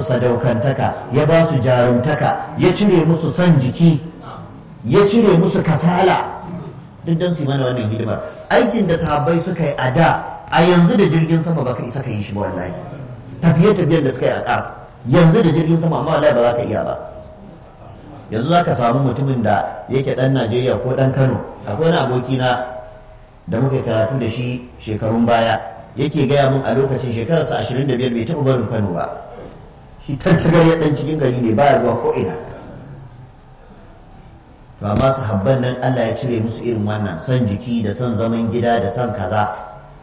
sadaukantaka ya ba su jarumtaka ya cire musu son jiki ya cire musu kasala duk don su mana wannan hidimar aikin da sahabbai suka yi a da a yanzu da jirgin sama baka isa ka yi shi ba wallahi tafiye tafiyen da suka yi a ƙar yanzu da jirgin sama amma wallahi ba za ka iya ba yanzu za ka samu mutumin da yake ɗan najeriya ko ɗan kano akwai wani aboki na da muka karatu da shi shekarun baya yake gaya mun a lokacin shekararsa ashirin da biyar bai taɓa barin kano ba shi tantagar ya ɗan cikin gari ne baya zuwa ko ina to amma sahabban nan Allah ya cire musu irin wannan son jiki da son zaman gida da son kaza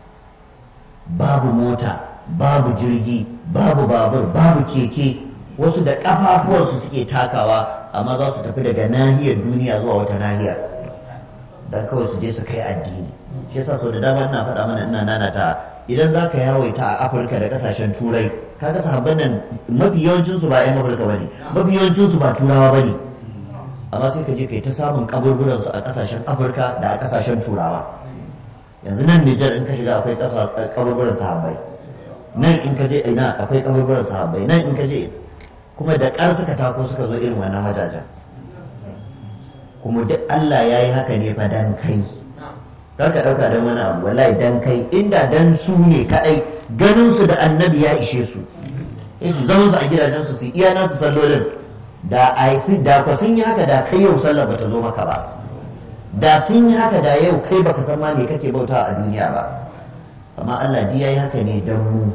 babu mota babu jirgi babu babur babu keke wasu da ƙafafuwansu suke takawa amma za su tafi daga nahiyar duniya zuwa wata nahiyar dan kawai su je su kai addini shi yasa sau da dama ina faɗa mana ina nanata idan za ka yawaita a afirka da ƙasashen turai kaga sahabban nan mafi yawancinsu ba 'yan afirka ba ne mafi yawancinsu ba turawa ba ne amma sai ka je kai ta samun kaburburansu a kasashen afirka da a kasashen turawa yanzu nan nijar in ka shiga akwai kaburburan sahabbai nan in ka je ina akwai kaburburan sahabbai nan in ka je kuma da ƙar suka tako suka zo irin wannan wajajen kuma duk Allah ya yi haka ne fa dan kai kar ka ɗauka don wani abu wallahi dan kai inda dan su ne kaɗai ganin su da annabi ya ishe su su zaman su a gidajen su su iya nasu sallolin da a da kwa sun yi haka da kai yau sallah bata zo maka ba da sun yi haka da yau kai baka san ma me kake bauta a duniya ba amma Allah ya yi haka ne dan mu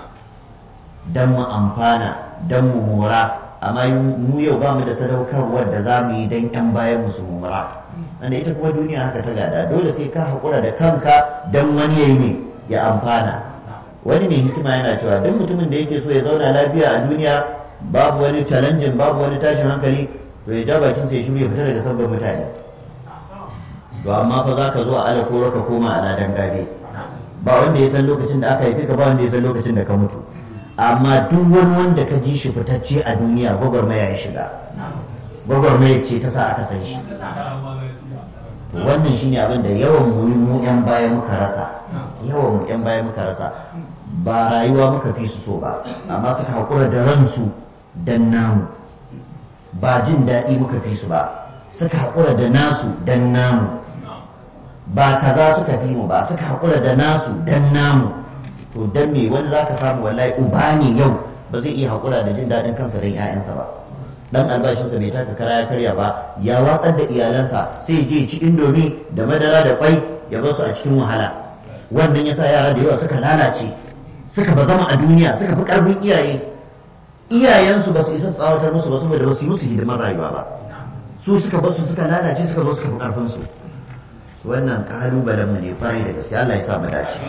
dan mu amfana dan mu mora amma mu yau ba mu da sadaukarwar da za mu yi dan yan bayan mu su mora wanda ita kuma duniya haka ta gada dole sai ka haƙura da kanka dan wani yayi ne ya amfana wani mai hikima yana cewa duk mutumin da yake so ya zauna lafiya a duniya babu wani challenging babu wani tashin hankali to ya ja bakin sai shiru ya fita daga sabbin mutane to amma fa za ka zo a ala koro ka koma a ladan gabe ba wanda ya san lokacin da aka haife ka ba wanda ya san lokacin da ka mutu amma duk wani wanda ka ji shi fitacce a duniya gwagwarmaya ya shiga gwagwarmaya ce ta sa aka san shi to wannan shine abin da yawan mu mu yan baya muka rasa yawan mu yan baya muka rasa ba rayuwa muka fi su so ba amma suka haƙura da ransu dan namu ba jin daɗi muka fi su ba suka haƙura da nasu dan namu ba kaza suka fi mu ba suka haƙura da nasu dan namu to dan me wani zaka samu wallahi uba ne yau ba zai iya haƙura da jin daɗin kansa don 'ya'yansa ba dan albashinsa bai taka kara ya karya ba ya watsar da iyalansa sai je ci indomi da madara da kwai ya bar su a cikin wahala wannan yasa yara da yawa suka lalace suka ba zama a duniya suka fi karfin iyaye iyayensu ba su isa tsawatar musu ba saboda ba su yi musu hidimar rayuwa ba su suka basu suka lalace suka zo suka fi karfin su wannan kalubalen mu ne kwarai da gaske Allah ya sa mu dace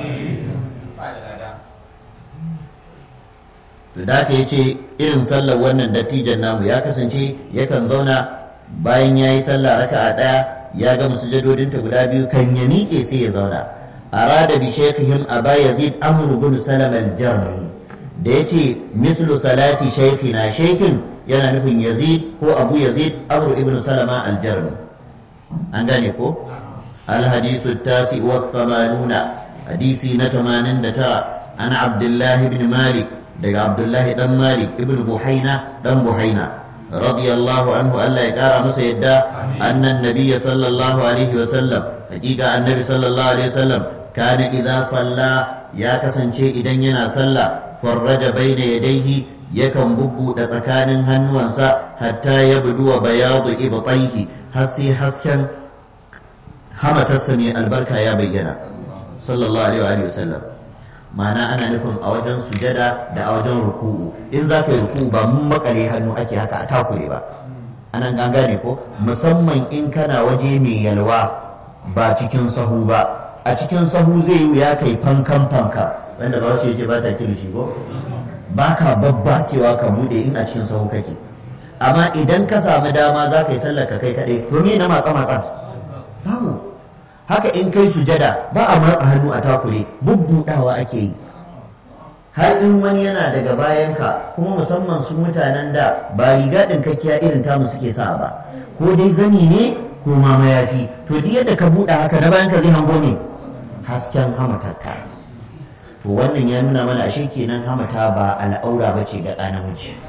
to da ka yace irin sallar wannan dattijan namu ya kasance yakan zauna bayan ya yi sallah raka'a daya ya gama sujadodinta guda biyu kan ya miƙe sai ya zauna أراد بشيخهم أبا يزيد أمر بن سلم الجرمي da ya ce mislu salati shaykhina shaykhin yana nufin yazid ko abu yazid amru ibn salama aljarmi an gane ko alhadisu tasi wa thamanuna hadisi na 89 ana abdullahi ibn malik daga abdullahi dan malik ibn buhaina dan buhaina radiyallahu anhu Allah ya kara masa yadda annan nabiyya sallallahu alaihi wa sallam hakika annabi sallallahu alaihi wa sallam kana idza salla ya kasance idan yana sallah farraja baina yadayhi yakan bubbuɗe tsakanin hannuwansa hatta ya buduwa bayadu ibtaihi har sai hasken hamatarsa mai albarka ya bayyana sallallahu alaihi wa sallam ma'ana ana nufin a wajen sujada da a wajen ruku'u in za ka yi ruku'u ba mun makare hannu ake haka a takure ba anan an gane ko musamman in kana waje mai yalwa ba cikin sahu ba a cikin sahu zai yi ya kai fankan fanka wanda ba shi yake ba ta kilishi ko ba ka babbakewa ka bude in a cikin sahu kake amma idan ka samu dama za ka yi sallar ka kai kaɗai to me na matsa matsa babu haka in kai sujada ba a matsa hannu a takure bubbudawa ake yi har in wani yana daga bayanka kuma musamman su mutanen da ba riga ɗinkakkiya irin tamu suke sa ba ko dai zani ne ko ma mayafi to duk yadda ka buɗe haka na bayanka zai hango ne hasken hamatarka to wannan ya nuna mana ashe kenan hamata ba al'aura ba ce ga ɗa namiji